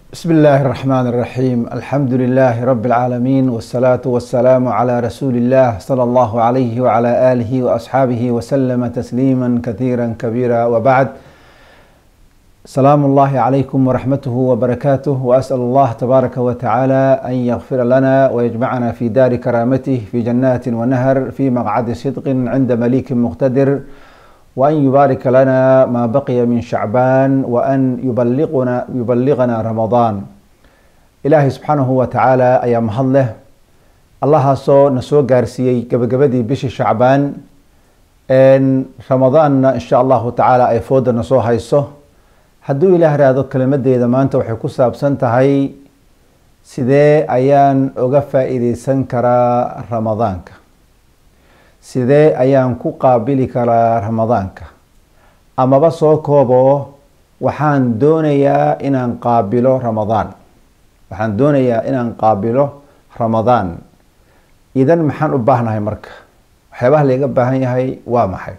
بسم الله الرحمن الرحيم الحمد لله رب العالمين والصلاة والسلام على رسول الله صلى الله عليه وعلى آله وأصحابه وسلم تسليما كثيرا كبيرا وبعد سلام الله عليكم ورحمته وبركاته وأسأل الله تبارك وتعالى أن يغفر لنا ويجمعنا في دار كرامته في جنات ونهر في مقعد صدق عند مليك مقتدر وأن يبارك لنا ما بقي من شعبان وأن يبلغنا يبلغنا رمضان إلهي سبحانه وتعالى أيام هله الله سو نسو غارسيي gabagabadii bishii shacbaan ramadaanna insha allahu tacaala ay fooda nasoo hayso hadduu ilaah raado kelimadeeda maanta waxay ku saabsan tahay sidee ayaan uga faa-iideysan karaa ramadaanka sidee ayaan ku qaabili karaa ramadaanka amaba soo koobo waxaan doonayaa inaan qaabilo ramadaan waxaan doonayaa inaan qaabilo ramadaan idan maxaan u baahnahay marka waxyaabaha layga baahan yahay waa maxay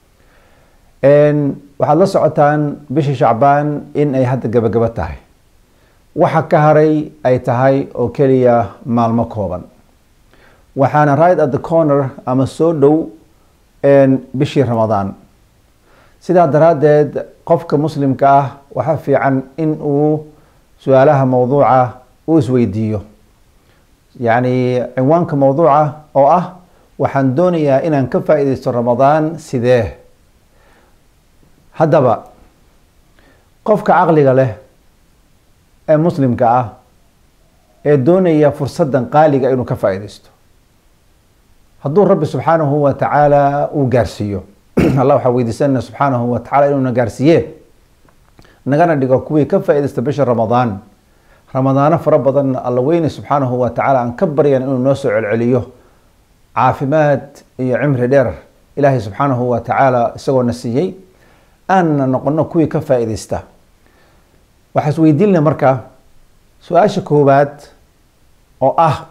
waxaad la socotaan bishii shacbaan in ay hadda gabagabo tahay waxa ka haray ay tahay oo keliya maalmo kooban waxaana right at the corner ama soo dhow bishii ramadaan sidaa daraaddeed qofka muslimka ah waxaa fiican in uu su-aalaha mowduuca u isweydiiyo yacni cinwaanka mowduuca oo ah waxaan doonayaa inaan ka faa-ideysto ramadaan sidee haddaba qofka caqliga leh ee muslimka ah ee doonaya fursaddan qaaliga inuu ka faa-ideysto hadduu rabbi subxaanahu wa tacaala uu gaarsiiyo allah waxaa weydiisanana subxaanahu wa tacala inuuna gaarsiiye nagana dhigo kuwii ka faa-ideysta bisha ramadaan ramadaano fara badan alla weyne subxaanahu wa tacaala aan ka baryan inuu noo soo celceliyo caafimaad iyo cimri dheer ilaahay subxaanahu wa tacaala isagoona siiyey aanna noqono kuwii ka faa-ideysta waxaa isweydiinna marka su-aasha koowaad oo ah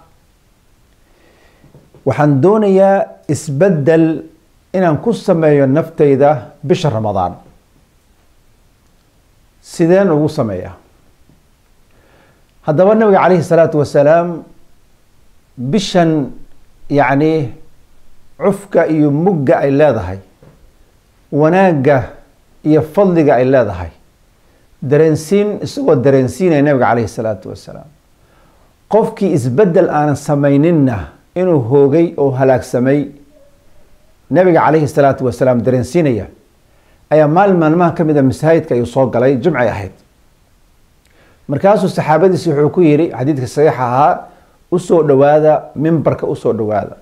waxaan doonayaa isbeddel inaan ku sameeyo naftayda bisha ramadaan sideen ugu sameeyaa haddaba nabiga calayhi salaatu wasalaam bishan yacni cufka iyo mugga ay leedahay wanaagga iyo fadliga ay leedahay dareensiin isagoo dareensiinaya nabiga calayhi salaatu wasalaam qofkii isbeddel aanan samayninna inuu hoogay oo halaagsamay nabiga calayhi salaatu wasalaam dareensiinaya ayaa maalin maalmaha ka mid a masaajidka ayuu soo galay jimcay ahayd markaasuu saxaabadiisi wuxuu ku yidhi xadiidka saxiixa ahaa usoo dhowaada mimbarka usoo dhowaada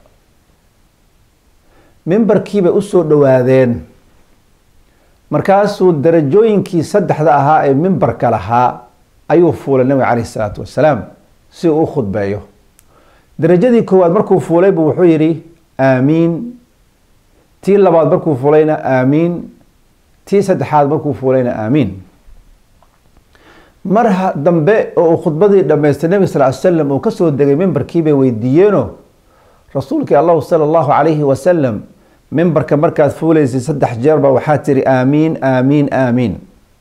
mimbarkiibay usoo dhowaadeen markaasuu darajooyinkii saddexda ahaa ee mimbarka lahaa ayuu fuulay nabiga calayhi salaatu wasalaam si uu u khudbeeyo darajadii koowaad markuu fuulay buu wuxuu yidhi aamiin tii labaad markuu fuulayna aamiin tii saddexaad markuu fuulayna aamiin mar dambe oo uu khudbadii dhammaystay nabi sal ly slam uu kasoo degay mimbarkii bay weydiiyeeno rasuulkii allahu sala allahu calayhi wasalam mimbarka markaad fuulaysay saddex jeerba waxaa tiri aamiin aamiin aamiin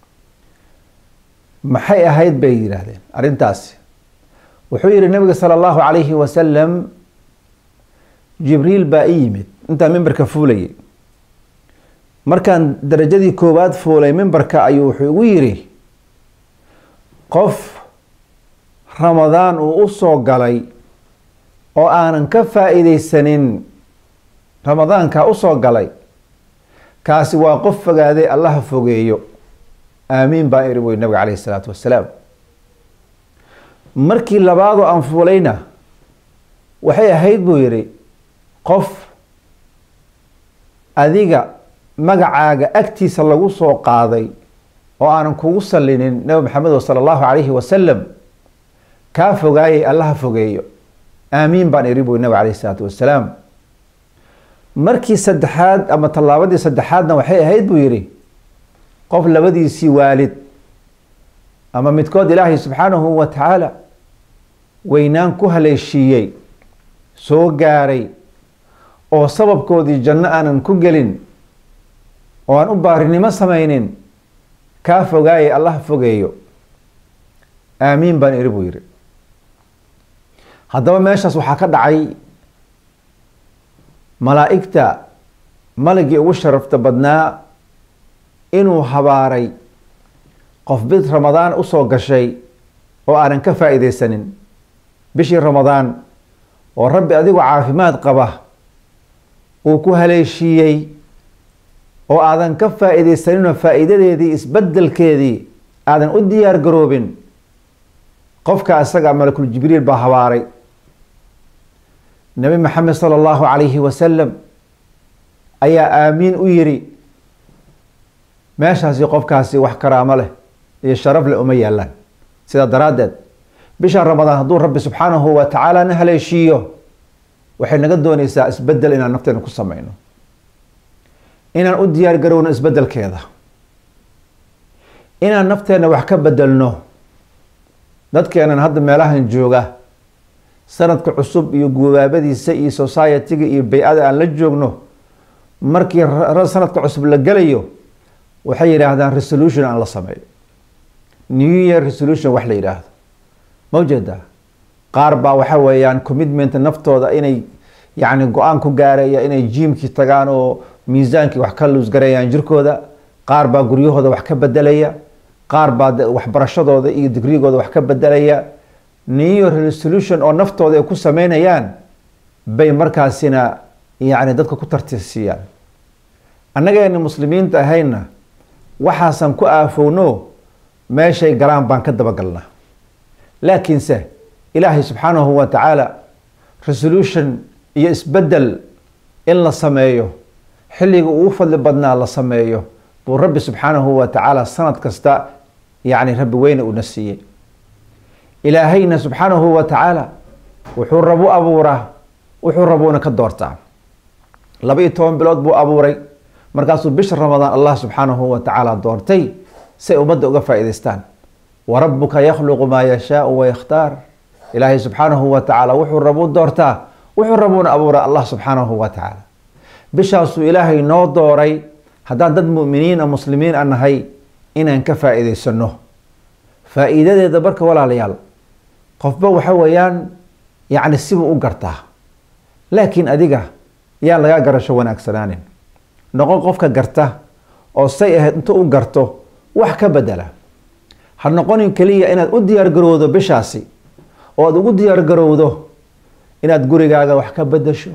maxay ahayd bay yidhaahdeen arrintaasi wuxuu yihi nabiga sala allahu calayhi wasalam jibriil baa i yimid intaan mimbarka fuulayay markaan darajadii koowaad fuulay mimbarka ayuu wuxuu igu yidhi qof ramadaan uu u soo galay oo aanan ka faa-iideysanin ramadaankaa usoo galay kaasi waa qof fogaaday allaha fogeeyo aamiin baa iri wey nabiga calayhi salaatu wasalaam markii labaadoo aan fuulayna waxay ahayd buu yidhi qof adiga magacaaga agtiisa lagu soo qaaday oo aanan kugu sallinin nabi maxamedo sala allahu calayhi wasalam kaa fogaayay allaha fogeeyo aamiin baan iri buy nabiga calayhi salaatu wasalaam markii saddexaad ama tallaabadii saddexaadna waxay ahayd buu yidhi qof labadiisii waalid ama midkood ilaahay subxaanahu wa tacaala weynaan ku haleeshiiyey soo gaaray oo sababkoodii janno aanan ku gelin oo aan u baarinimo samaynin kaa fogaayay allah fogeeyo aamiin baan iri buu yidhi haddaba meeshaas waxaa ka dhacay malaa'igta maligii ugu sharafta badnaa inuu habaaray qof bid ramadaan usoo gashay oo aanan ka faa'iidaysanin bishii ramadaan oo rabbi adigoo caafimaad qaba uu ku haleeshiiyey oo aadan ka faa'iidaysaninoo faa'iidadeedii isbeddelkeedii aadan u diyaar garoobin qofka isaga malakul jibriil baa habaaray nabi maxamed sala allahu calayhi wasalam ayaa aamiin u yiri meeshaasi qofkaasi wax karaamo leh iyo sharaf leh uma yaalaan sidaa daraaddeed bisha ramadaan hadduu rabbi subxaanahu wa tacaala na haleeshiiyo waxay naga doonaysaa isbeddel inaan nafteena ku sameyno inaan u diyaar garowno isbeddelkeeda inaan nafteenna wax ka bedelno dadkeenan hadda meelahan jooga sanadka cusub iyo gubaabadiisa iyo society-ga iyo bay-ada aan la joogno markii sanadka cusub la gelayo waxay yidhaahdaan resolution aan la sameeyo new year resolution wax la yidhaahdo ma ujeedaa qaar baa waxa weeyaan commitment naftooda inay yacni go-aan ku gaaraya inay jiimkii tagaan oo miisaankii wax ka luusgarayaan jirkooda qaar baa guryahooda wax ka bedelaya qaar baa waxbarashadooda iyo digrigooda wax ka bedelaya new year resolution oo naftooda ay ku sameynayaan bay markaasina yacni dadka ku tartiisiiyaan annageena muslimiinta ahayna waxaasan ku aafowno meeshay galaan baan ka dabagalnaa laakiinse ilaahay subxaanahu wa tacaala resolution iyo isbeddel in la sameeyo xilliga ugu fadli badnaa la sameeyo buu rabbi subxaanahu wa tacaala sanad kasta yacni rabbi weyne una siiyey ilaahayna subxaanahu wa tacaala wuxuu rabu abuuraa wuxuu rabuuna ka doortaa laba iyo toban bilood buu abuuray markaasuu bisha ramadaan allah subxaanahu wa tacaala doortay si ay ummadda uga faa'iidaystaan wa rabbuka yakhluqu maa yashaau wayakhtaar ilaahay subxaanahu wa tacaala wuxuu rabuu doortaa wuxuu rabuuna abuuraa allah subxaanahu wa tacaala bishaasuu ilaahay noo dooray haddaan dad mu'miniin a muslimiin a nahay inaan ka faa'iidaysano faa'iidadeeda marka walaalayaal qofba waxa weeyaan yacni sibuu u gartaa laakiin adiga yaan lagaa garasho wanaagsanaanin noqon qofka garta oo say ahayd inta u garto wax ka bedela ha noqonin keliya inaad u diyaar garowdo bishaasi oo aad ugu diyaar garowdo inaad gurigaaga wax ka bedesho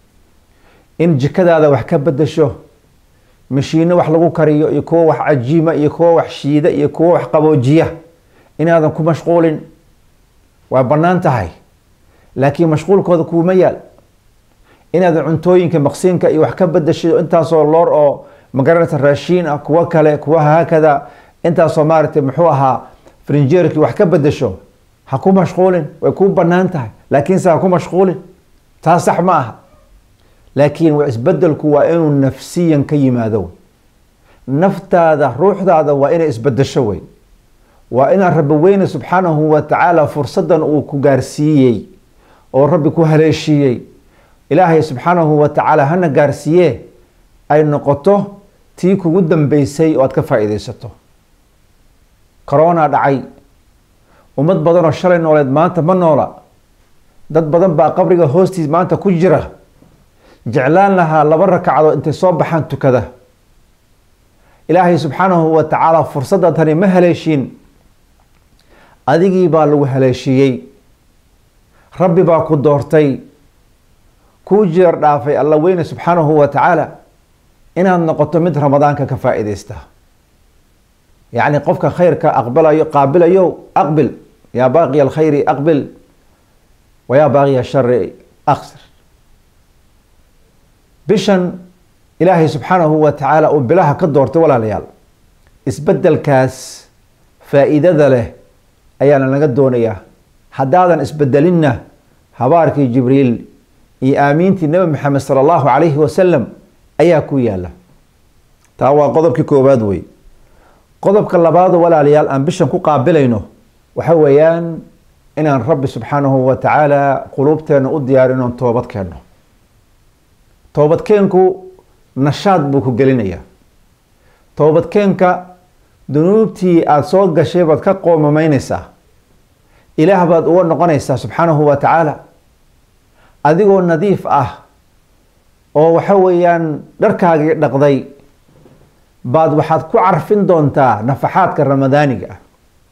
in jikadaada wax ka bedesho mashiino wax lagu kariyo iyo kuwo wax cajiima iyo kuwo wax shiida iyo kuwo wax qaboojiya inaadan ku mashquulin waa bannaan tahay laakiin mashquulkooda kuuma yaal inaad cuntooyinka maqsiinka iyo wax ka bedesho intaasoo loor oo magaranaysa raashiin ah kuwo kale kuwa haakada intaasoo maaragtay muxuu ahaa frinjeerkii wax ka bedesho ha ku mashquulin way kuu bannaan tahay laakiinse ha ku mashquulin taas sax ma aha laakiin isbedelku waa inuu nafsiyan ka yimaado naftaada ruuxdaada waa inay isbedesho wey waa inaan rabbi weyne subxaanahu wa tacaala fursadan uu ku gaarsiiyey oo rabbi ku haleeshiiyey ilaahay subxaanahu wa tacaala hana gaarsiiye ay noqoto tii kugu dambeysay oo aad ka faa'iidaysato corona dhacay ummad badanoo shalay nooleed maanta ma noola dad badan baa qabriga hoostiis maanta ku jira jeclaan lahaa laba ragcadood intay soo baxaan tukada ilaahay subxaanahu wa tacaala fursadda tani ma haleeshiin adigii baa lagu haleeshiiyey rabbi baa ku doortay kuu jeer dhaafay alla weyne subxaanahu wa tacaala inaad noqoto mid ramadaanka ka faa'iidaysta yacni qofka khayrka aqbalayo qaabilayo aqbil yaa baaqiya alkhayri aqbil wa yaa baaqiya ashari aqsir bishan ilaahay subxaanahu wa tacaala uu bilaha ka doortay walaalayaal isbedelkaas faa'iidada leh ayaana laga doonayaa haddaadan isbedelinna habaarkii jibriil iyo aamiintii nebi maxamed sala allahu calayhi wasalam ayaa ku yaala taa waa qodobkii koowaad wey qodobka labaado walaalayaal aan bishan ku qaabilayno waxa weeyaan inaan rabbi subxaanahu wa tacaala quluubteena u diyaarino toobad keenno toobadkeenku nashaad buu ku gelinayaa toobadkeenka dunuubtii aada soo gashay baad ka qoomamaynaysaa ilaah baad uga noqonaysaa subxaanahu wa tacaala adigoo nadiif ah oo waxa weeyaan dharkaagii dhaqday baad waxaad ku carfin doontaa nafaxaadka ramadaaniga ah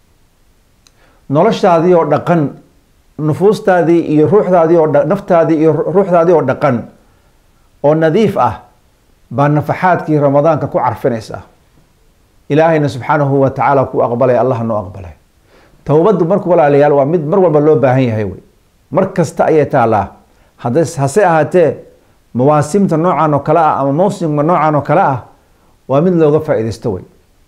noloshaadii oo dhaqan nufuustaadii iyo ruuxdaadii oo naftaadii iyo ruuxdaadii oo dhaqan oo nadiif ah baa nafaxaadkii ramadaanka ku carfinaysaa ilaahayna subxaanahu wa tacaala ku aqbalay allah noo aqbalay towbaddu marka walaalayaal waa mid mar walba loo baahan yahay wey mar kasta ayay taalaa hada hase ahaatee mawaasimta noocan oo kale ah ama mawsimka noocan oo kale ah waa mid looga faa-idaysto wey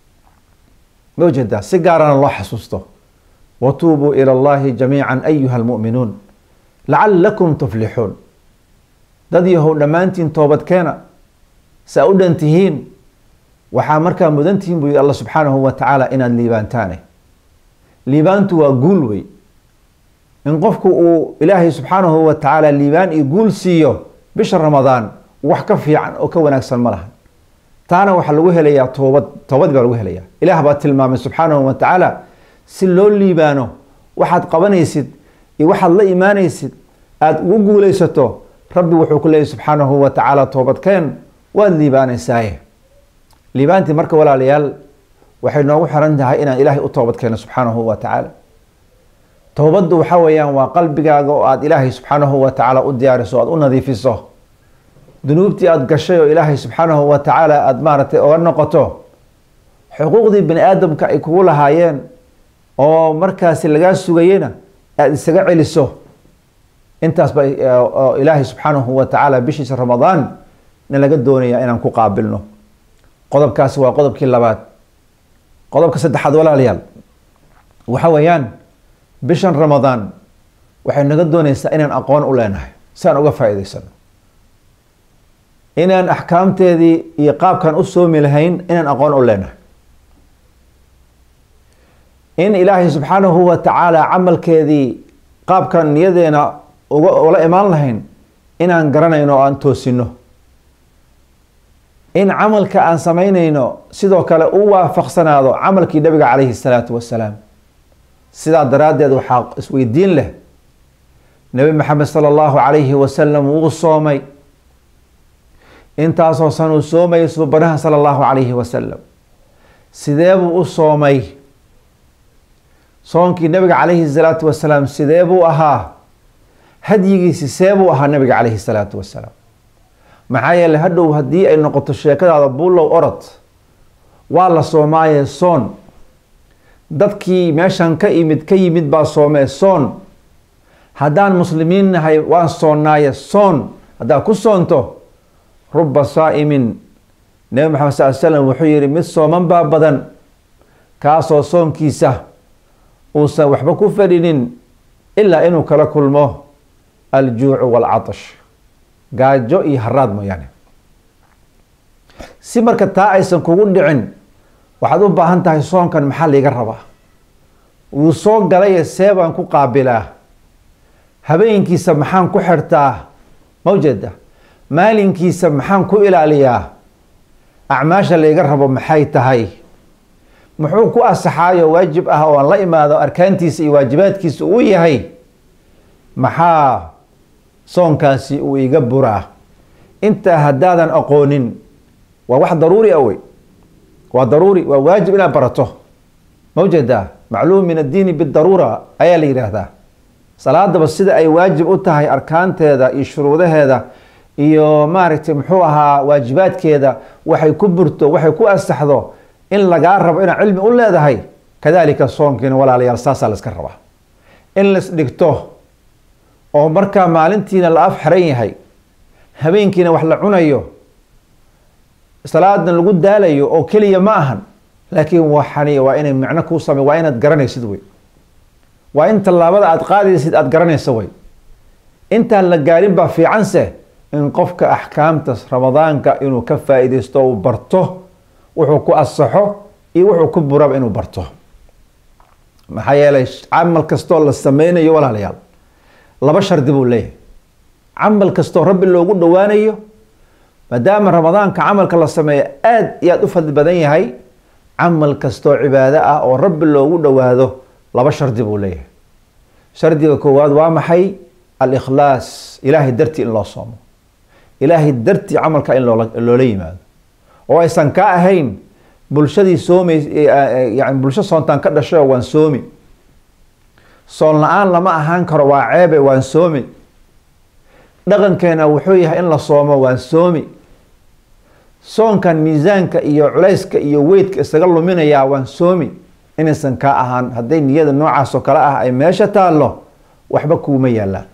ma ujeedaa si gaarana loo xasuusto watuubuu ila allahi jamiica ayuha almu'minuun lacalakum tuflixuun dad yahow dhammaantiin toobadkeena saa u dhan tihiin waxaa markaa mudan tihiin buu yihi alla subxaanahu wa tacaala inaad liibaantaane liibaantu waa guul wey in qofku uu ilaahay subxaanahu wa tacaala liibaan iyo guul siiyo bisha ramadaan wax ka fiican oo ka wanaagsan ma lahan taana waxaa lagu helayaa toobad toobadii baa lagu helayaa ilaah baa tilmaamay subxaanahu wa tacaala si loo liibaano waxaad qabanaysid iyo waxaad la imaanaysid aada ugu guulaysato rabbi wuxuu ku leeyahy subxaanahu wa tacaala toobadkeen waad liibaanaysaaye liibaantii marka walaalayaal waxay noogu xiran tahay inaan ilaahay u toobad keeno subxaanahu wa tacaala towbaddu waxa weeyaan waa qalbigaaga oo aada ilaahay subxaanahu wa tacaala u diyaariso aada u nadiifiso dunuubtii aada gashay oo ilaahay subxaanahu wa tacaala aada maaragtay oga noqoto xuquuqdii bani aadamka ay kugu lahaayeen oo markaasi lagaa sugayena aada isaga celiso intaas ba ilaahay subxaanahu wa tacaala bishiisa ramadaan na laga doonaya inaan ku qaabilno qodobkaasi waa qodobkii labaad qodobka saddexaad walaalayaal waxa weeyaan bishan ramadaan waxay naga doonaysaa inaan aqoon u leenahay si aan uga faa-iideysano inaan axkaamteedii iyo qaabkan u soomi lahayn inaan aqoon u leenahay in ilaahay subxaanahu wa tacaala camalkeedii qaabkan niyadeena uga ula imaan lahayn inaan garanayno o aan toosino in camalka aan samaynayno sidoo kale u waafaqsanaado camalkii nabiga calayhi salaatu wasalaam sidaa daraaddeed waxaa isweydiin leh nebi maxamed sala allahu calayhi wasalam wuu soomay intaasoo san uu soomayay suubanaha sala allahu calayhi wasalam sidee buu u soomay soonkii nabiga calayhi salaatu wasalaam sidee buu ahaa hadyigiisi see buu ahaa nabiga calayhi salaatu wasalaam maxaa yeeley hadhow haddii ay noqoto sheekadaada buulow orod waa la soomaaye soon dadkii meeshan ka imid ka yimid baa soomee soon haddaan muslimiin nahay waan soonnaaye soon haddaad ku soonto ruba saa'imin nebi maxamed sal slam wuxuu yihi mid sooman baa badan kaasoo soonkiisa uusan waxba ku fadhinin ilaa inuu kala kulmo aljuucu waalcatash gaajo iyo haraad mooyaane si marka taa aysan kugu dhicin waxaad u baahan tahay soonkan maxaa liiga rabaa wuu soo galaye see baan ku qaabilaa habeenkiisa maxaan ku xirtaa ma ujeeda maalinkiisa maxaan ku ilaaliyaa acmaasha layga rabo maxay tahay muxuu ku asaxaayo waajib ah oo aan la imaado arkaantiisa iyo waajibaadkiisa uu yahay maxaa soonkaasi uu iga buraa intaa haddaadan aqoonin waa wax daruuri a wey waa daruuri waa waajib inaad barato ma ujeedaa macluum min addiini bidaruura ayaa la yidhaahdaa salaadaba sida ay waajib u tahay arkaanteeda iyo shuruudaheeda iyo maaragtay muxuu ahaa waajibaadkeeda waxay ku burto waxay ku asaxdo in lagaa rabo inaad cilmi u leedahay kadalika soonkiina walaalayaal saasaa la iska rabaa in lais dhigto oo markaa maalintiina la af xiran yahay habeenkiina wax la cunayo salaadna lagu daalayo oo keliya ma ahan laakiin waxani waa inay macno kuu same waa inaad garanaysid wey waa in tallaabada aada qaadaysid aada garanaysa wey intaan la gaarin baa fiicanse in qofka axkaamta ramadaanka inuu ka faa-ideysto uu barto wuxuu ku asaxo iyo wuxuu ku buraba inuu barto maxaa yeelay camal kastoo la sameynayo walaalayaal laba shardi buu leeyahay camal kastoo rabbi loogu dhowaanayo maadaama ramadaanka camalka la sameeyo aada iyo aada u fadli badan yahay camal kastoo cibaado ah oo rabbi loogu dhowaado laba shardi buu leeyahay shardiga koowaad waa maxay alikhlaas ilaahay dartii in loo soomo ilaahay dartii camalka in loola yimaado oo aysan ka ahayn bulshadii soomays yani bulsho soontaan ka dhashayo waan soomi soon la-aan lama ahaan karo waa ceebe waan soomi dhaqankeena wuxuu yahay in la soomo waan soomi soonkan miisaanka iyo culayska iyo weydka isaga luminayaa waan soomi inaysan kaa ahaan hadday niyada noocaas oo kale ah ay meesha taallo waxba kuuma yaallaan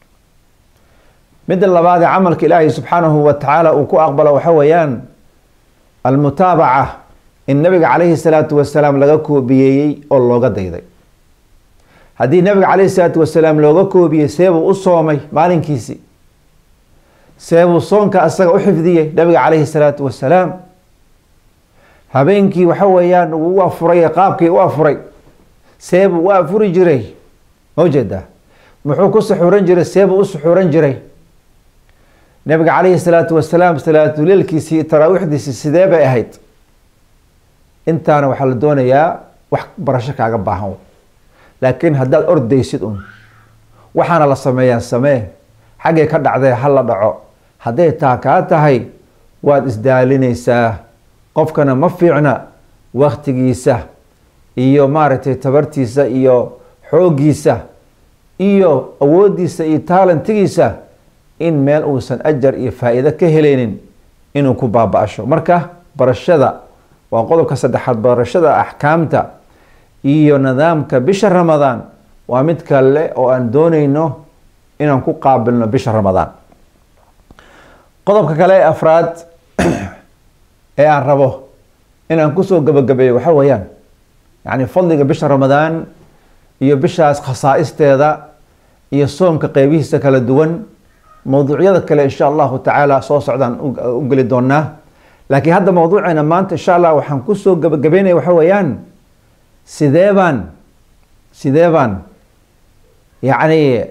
midda labaadee camalka ilaahay subxaanahu wa tacaala uu ku aqbalo waxa weeyaan almutaabaca in nabiga calayhi salaatu wasalaam laga koobiyeeyey oo looga dayday haddii nabiga calayhi salaatu wasalaam looga koobiyey seebuu u soomay maalinkiisii seebuu soonka isaga u xifdiyey nabiga calayhi salaatu wasalaam habeenkii waxa weeyaan uu u afuray qaabkii u afuray seebuu u afuri jiray ma jeedaa muxuu ku suxuuran jiray seebuu u suxuuran jiray nabiga calayhi salaatu wasalaam salaatuleelkiisii taraawiixdiisii sidee bay ahayd intaana waxaa la doonayaa wax barasho kaaga baahan laakiin haddaad ordaysid un waxaana la sameeyaa samee xaggay ka dhacdee ha la dhaco hadday taa kaa tahay waad isdaalinaysaa qofkana ma fiicna waktigiisa iyo maaragtay tabartiisa iyo xooggiisa iyo awooddiisa iyo taalentigiisa in meel uusan ajar iyo faa-iido ka helaynin inuu ku baaba-asho marka barashada waa qodobka saddexaad barashada axkaamta iyo nidaamka bisha ramadaan waa mid kale oo aan dooneyno inaan ku qaabilno bisha ramadaan qodobka kale ee afraad ee aan rabo inaan kusoo gabagabeeyo waxa weeyaan yacni fadliga bisha ramadaan iyo bishaas khasaa'isteeda iyo soomka qeybihiisa kala duwan mowduucyada kale insha allahu tacaala soo socdaan u geli doonaa laakiin hadda mowduuceena maanta insha allah waxaan kusoo gabagabeynaya waxa weeyaan sidee baan sidee baan yacni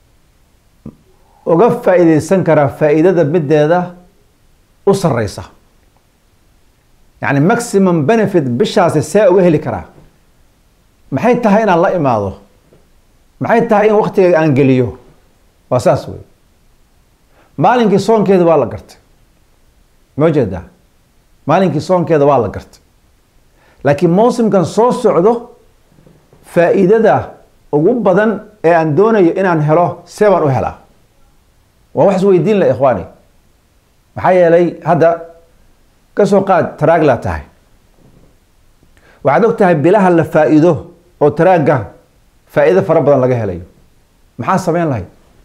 uga faa-iideysan karaa faa-iidada mideeda u sareysa yacni maximum benefit bishaasi see uga heli karaa maxay tahay inaan la imaado maxay tahay in waktiga aan geliyo waa saas wey maalinkii soonkeeda waa la gartay ma jeedaa maalinkii soonkeeda waa la gartay laakiin mawsimkan soo socdo faa-iidada ugu badan ee aan doonayo inaan helo see baan u helaa waa wax isweydiin la ikhwaani maxaa yeelay hadda kasoo qaad taraagla tahay waxaad og tahay bilaha la faa-iido oo taraagga faa-iido fara badan laga helayo maxaa sameyn lahayd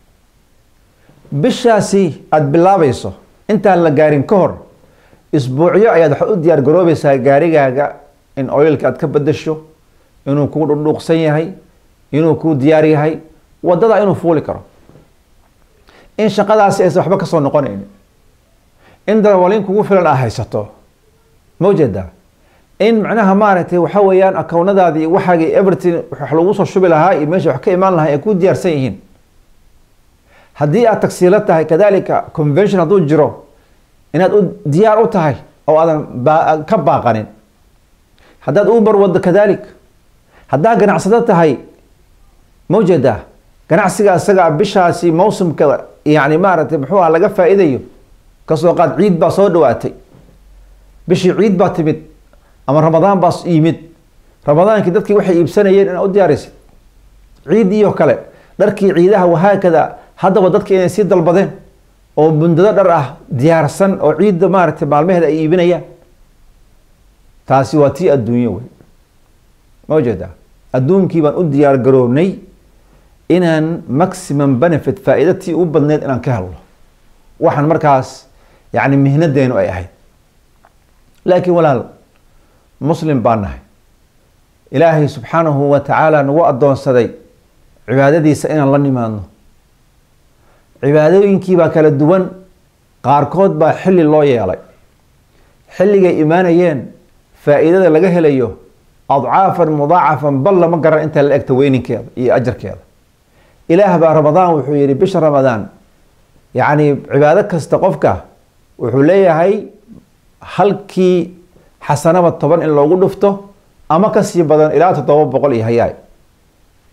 bishaasi aada bilaabayso intaan la gaarin ka hor isbuucyo ayaad waxaad u diyaar garoobeysaa gaarigaaga in oilka aad ka bedasho inuu kuu dhudhuuqsan yahay inuu kuu diyaar yahay wadada inuu fuuli karo in shaqadaasi aysan waxba kasoo noqonaynin in darawaliin kugu filan aa haysato ma ujeedaa in macnaha maaragtay waxa weeyaan akownadaadii waxaagii everything wax lagu soo shubi lahaa iyo meesha wax ka imaan lahaa ay ku diyaarsan yihiin haddii aad tagsiilo tahay kadalika convention hadduu jiro inaad u diyaar u tahay oo aadan ka baaqanin haddaad uber waddo kadalik haddaa ganacsado tahay ma ujeedaa ganacsiga isaga bishaasi mawsimka yani maaragtay muxuu ah laga faa-iidayo kasoo qaad ciid baa soo dhawaatay bishii ciid baa timid ama ramadaan baa yimid ramadaankii dadkii waxay iibsanayeen inaad u diyaarisid ciidiioo kale dharkii ciidaha wahaakada haddaba dadka inay sii dalbadeen oo bundado dhar ah diyaarsan oo ciidda maaragtay maalmaheeda ay iibinayaan taasi waa tii adduunyo wey ma ujeedaa adduunkii baan u diyaar garoobnay inaan maximum benefit faa-iida tii u badneyd inaan ka helno waxaan markaas yacni mihnadeenu ay ahayd laakiin walaal muslim baan nahay ilaahay subxaanahu wa tacaala nagu addoonsaday cibaadadiisa inaan la nimaadno cibaadooyinkii baa kala duwan qaarkood baa xilli loo yeelay xilligay imaanayeen faa-iidada laga helayo adcaafan mudaacafan bal lama garan intaa la egta weyninkeeda iyo ajarkeeda ilaah baa ramadaan wuxuu yihi bisha ramadaan yacni cibaado kasta qofka wuxuu leeyahay halkii xasanaba toban in loogu dhufto ama kasii badan ilaa toddoba boqol iyo hayaay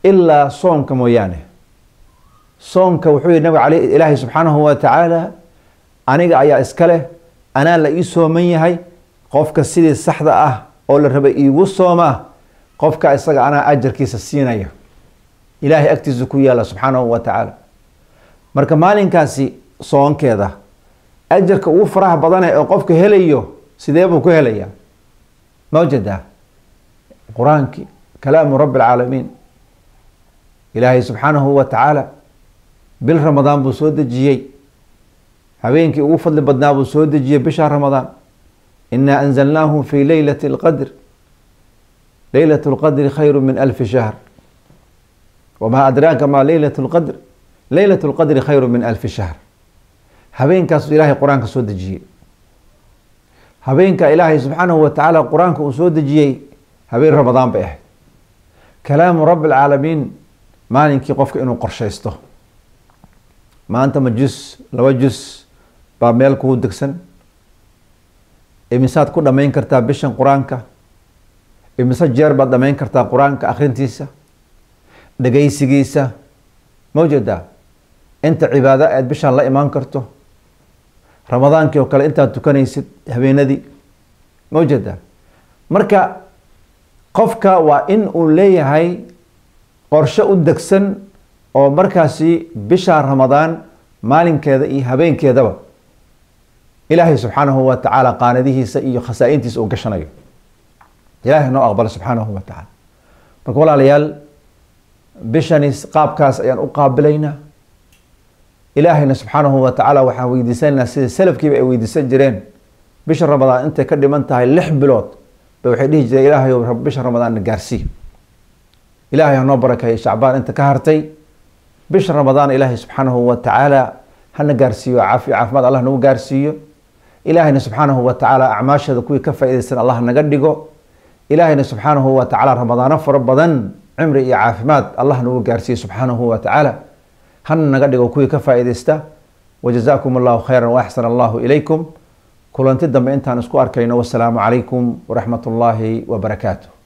ilaa soonka mooyaane soonka wuxuu yihi nabig ale ilaahay subxaanahu wa tacaala aniga ayaa iska leh anaa la ii sooman yahay qofka sidii saxda ah oo la rabay iigu soomaa qofka isaga anaa ajarkiisa siinaya ilaahay agtiisa ku yaala subxaanahu wa tacaala marka maalinkaasi soonkeeda ajarka ugu faraha badane oo qofka helayo sidee buu ku helayaa mawjadaa qur-aankii kalaamu rabbi alcaalamiin ilaahay subxaanahu wa tacaala bil ramadaan buu soo dejiyey habeenkii ugu fadli badnaa buu soo dejiyey bisha ramadaan inaa anzalnaahu fi leylati اlqadr leylat اlqadri khayru min alfi shahr wamaa adraaka ma leylat اlqadr leylat اlqadri khayru min alfi shahr habeenkaasuu ilaahay qur-aanka soo dejiyey habeenka ilaahay subxaanahu wa tacaala qur-aanka uu soo dejiyey habeen ramadaan bay ahayd kalaamu rabbi alcaalamiin maalinkii qofka inuu qorshaysto maanta ma jus laba jus baa meel kugu degsan imisaad ku dhamayn kartaa bishan qur-aanka imise jeer baad dhamayn kartaa qur-aanka akhrintiisa dhegaysigiisa mawjada inta cibaado aad bishaan la imaan karto ramadaankii oo kale intaad tukanaysid habeenadii mawjada marka qofka waa in uu leeyahay qorshe u degsan oo markaasi bisha ramadaan maalinkeeda iyo habeenkeedaba ilaahay subxaanahu wa tacaala qaanadihiisa iyo khasaa-intiisa uu gashanayo ilaahay noo aqbala subxaanahu wa tacaala marka walaalayaal bishani qaabkaas ayaan u qaabilaynaa ilaahayna subxaanahu wa tacaala waxaan weydiisanaynaa sida salafkiiba ay weydiisan jireen bisha ramadaan intay ka dhiman tahay lix bilood ba waxay dhihi jireen ilaahay bisha ramadaanna gaarsii ilaahay hanoo barakeeyo shacbaan inta ka hartay bisha ramadaan ilaahay subxaanahu wa tacaala hana gaarsiiyo caafi caafimaad allah nagu gaarsiiyo ilaahayna subxaanahu wa tacaala acmaasheeda kuwii ka faa-idaysan allah naga dhigo ilaahayna subxaanahu wa tacaala ramadaano fara badan cimri iyo caafimaad allah nagu gaarsiiyo subxaanahu wa tacaala hana naga dhigo kuwii ka faa-idaysta wajazaakum allahu khayra waaxsan allahu ilaykum kulanti dambe intaan isku arkayno wasalaamu calaykum waraxmat ullaahi wabarakaatu